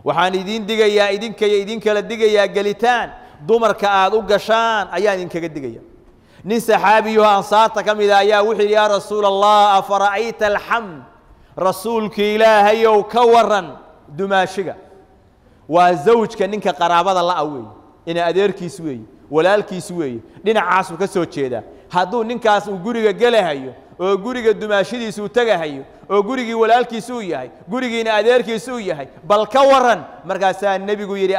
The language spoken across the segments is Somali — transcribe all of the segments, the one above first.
waxaan idiin digayaa idinkaya idinkala digayaa gelitaan dumarka aad u gashaan ayaan idinkaga digaya nin saxaabiyaho ansaarta ka mida ayaa wuxuu yidhi yaa rasuula allah afara'ayta alxamd rasuulki ilaahayow ka waran dumaashiga waa zawjka ninka qaraabada la'a weeye ina adeerkiis weeye walaalkiis weeye dhinacaasuu ka soo jeedaa hadduu ninkaas uu guriga gelahayo oo guriga dumaashadiisa uu tegahayo oo gurigii walaalkiisa uu yahay gurigiina adeerkiisa uu yahay bal ka waran markaasaa nebigu yidhi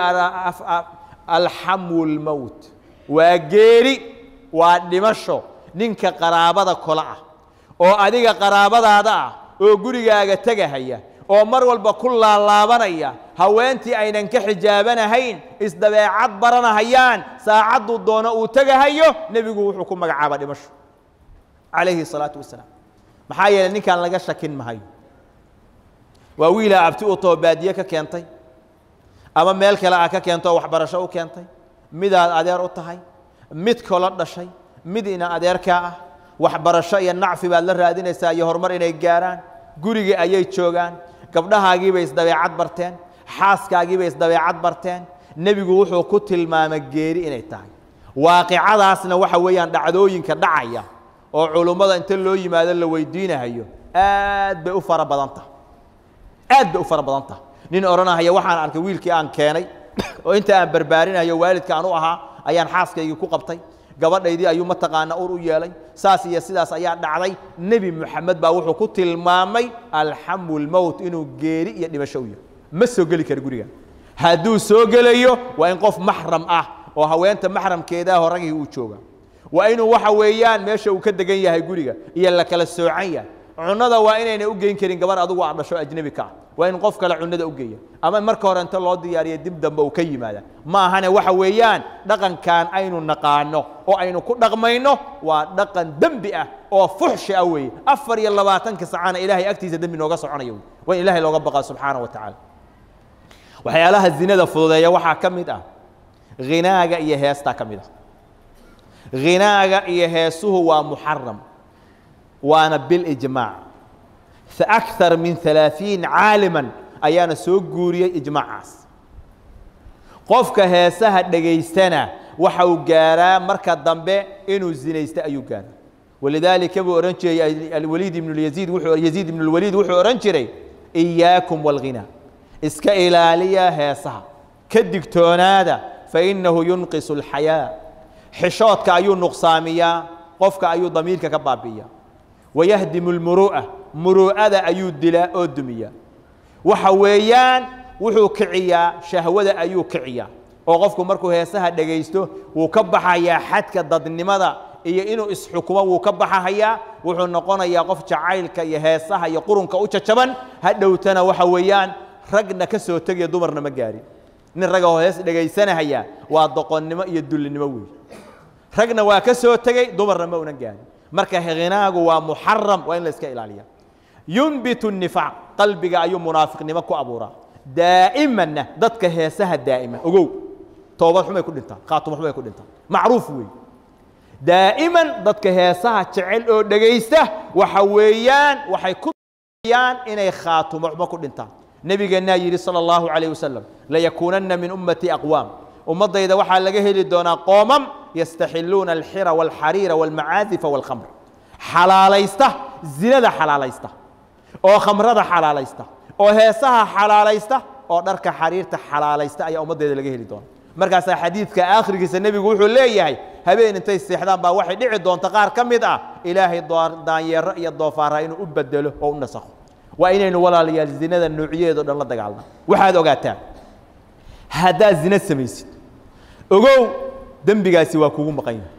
alxamu lmowt waa geeri waa dhimasho ninka qaraabada kola ah oo adiga qaraabadaada ah oo gurigaaga tegahaya oo mar walba ku laalaabanaya haweentii aynan ka xijaabanahayn isdabeecad baranahayaan saacadduu doono uu tegahayo nebigu wuxuu ku magacaaba dhimasho calayhi الsalaatu wasalaam maxaa yeeley ninkaan laga shakin mahayo waa wiilaa abti u too baadiye ka keentay ama meel kale ah ka keento oo waxbarasho u keentay midaad adeer u tahay mid kolo dhashay mid ina adeerkaa ah waxbarasho iyo nacfi baad la raadinaysaa iyo horumar inay gaaraan gurigii ayay joogaan gabdhahaagiibay isdabeecad barteen xaaskaagiibay isdabeecad barteen nebigu wuxuu ku tilmaamay geeri inay tahay waaqicadaasna waxa weeyaan dhacdooyinka dhacaya oo culummada inta loo yimaado la weydiinahayo aad bay u fara badan tahay aad bay u fara badan tahay nin odhanahaya waxaan arkay wiilkii aan keenay oo inta aan barbaarinayo waalidka aan u ahaa ayaan xaaskaygii ku qabtay gabadhaydii ayuu mataqaana ur u yeelay saas iyo sidaas ayaa dhacday nebi moxamed baa wuxuu ku tilmaamay alxamu lmowt inuu geeri iyo dhimasho u yahay ma soo geli kara guriga hadduu soo gelayo waa in qof maxram ah oo haweenta maxramkeedaa horagii uu jooga waa inuu waxa weeyaan meesha uu ka degan yahay guriga iyo la kala soocan yahay cunada waa inayna u geyn karin gabar adugu aad dhasho ajnebi ka ah waa in qof kale cunada u geeya ama marka hore inta loo diyaariya dib dambe uu ka yimaada ma ahane waxa weeyaan dhaqankan aynu naqaano oo aynu ku dhaqmayno waa dhaqan dembi ah oo fuxshi ah weeye afar iyo labaatanka sacana ilaahay agtiisa dembi nooga soconaya wey waa in ilahay looga baqaa subxaana wa tacaala waxyaalaha zinada fududeeya waxaa ka mid ah ghinaaga iyo heestaa ka mid ah ghinaaga iyo heesuhu waa muxaram waana bilijmaac akar min alaaثiin caaliman ayaana soo guuriyey ijmaacaas qofka heesaha dhegaystana waxa uu gaaraa marka dambe inuu zinaysto ayuu gaaraa walidaalika buu odhan jiray alwaliid ibn yaziid yaziid ibn اlwaliid wuxuu odhan jiray إiyaakum wاlghinaa iska ilaaliya heesaha ka digtoonaada fainahu yunqis اlxayaa xishoodka ayuu nuqsaamiyaa qofka ayuu damiirka ka baabi'iya wayahdimu اlmuru'a muru'ada ayuu dilaa oo dumiyaa waxa weeyaan wuxuu kiciyaa shahwada ayuu kiciyaa oo qofku markuu heesaha dhegaysto wuu ka baxayaa xadka dadnimada iyo inuu isxukumo wuu ka baxahayaa wuxuu noqonayaa qof jacaylka iyo heesaha iyo qurunka u jajaban hadhowtana waxa weeyaan ragna ka soo tegaya dumarna ma gaarin nin raga oo hees dhegaysanahaya waa doqonnimo iyo dullinimo weey ragna waa ka soo tegey dumarna ma unan gaarin marka hinaagu waa muxaram waa in la iska ilaaliya yunbitu nifaaq qalbiga ayuu munaafiqnimo ku abuuraa daa'imanna dadka heesaha daa'ima ogow toobad xumay ku dhintaan khaatumo xumay ku dhintaan macruuf weey daa'iman dadka heesaha jecel oo dhegaysta waxa weeyaan waxay ku yaan inay khaatumo xumo ku dhintaan nebigeennaa yidhi sala allahu calayh wasalam layakuunanna min ummatii aqwaam ummaddayda waxaa laga heli doonaa qoomam yastaxiluuna alxira waalxariira waalmacaadifa waalkhamr xalaalaysta zinada xalaalaysta oo khamrada xalaalaysta oo heesaha xalaalaysta oo dharka xariirta xalaalaysta ayaa ummaddeeda laga heli doona markaasaa xadiidka aakhirkiisa nebigu wuxuu leeyahay habeen intay seexdaan baa waxay dhici doonta qaar ka mid ah ilaahay daanyeero iyo doofaara inuu u bedelo oo u nasakho waa inaynu walaalayaal zinada noocyadeedo dhan la dagaalna waxaad ogaataa haddaad zina samaysid ogow dembigaasi waa kugu maqan yahay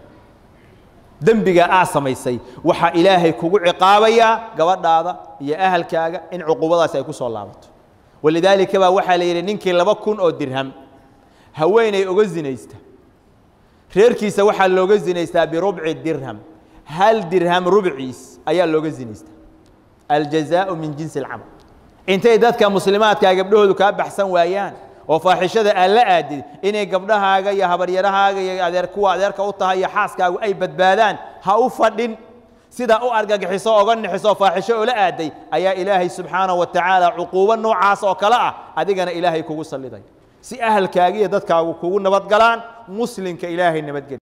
dembiga aa samaysay waxaa ilaahay kugu ciqaabayaa gabadhaada iyo ahalkaaga in cuquubadaasi ay ku soo laabato walidaalika baa waxaa la yidhi ninkii laba kun oo dirham haweenay oga zinaysta reerkiisa waxaa looga zinaystaa birubci dirham hal dirham rubciis ayaa looga zinaystaa aljazaau min jinsi alcamal intay dadka muslimaadkaa gabdhahoodu kaa baxsan waayaan oo faaxishada aan la aadin inay gabdhahaaga iyo habaryarahaaga iyo adeer kuwa adeerka u tahay iyo xaaskaagu ay badbaadaan ha u fadhin sidaa u argagixiso oga nixiso faaxisho oola aaday ayaa ilaahay subxaanaه wa tacaala cuquubo noocaas oo kale ah adigana ilaahay kugu salliday si ahalkaagiiyo dadkaagu kugu nabad galaan muslimka ilaahay nabadgeli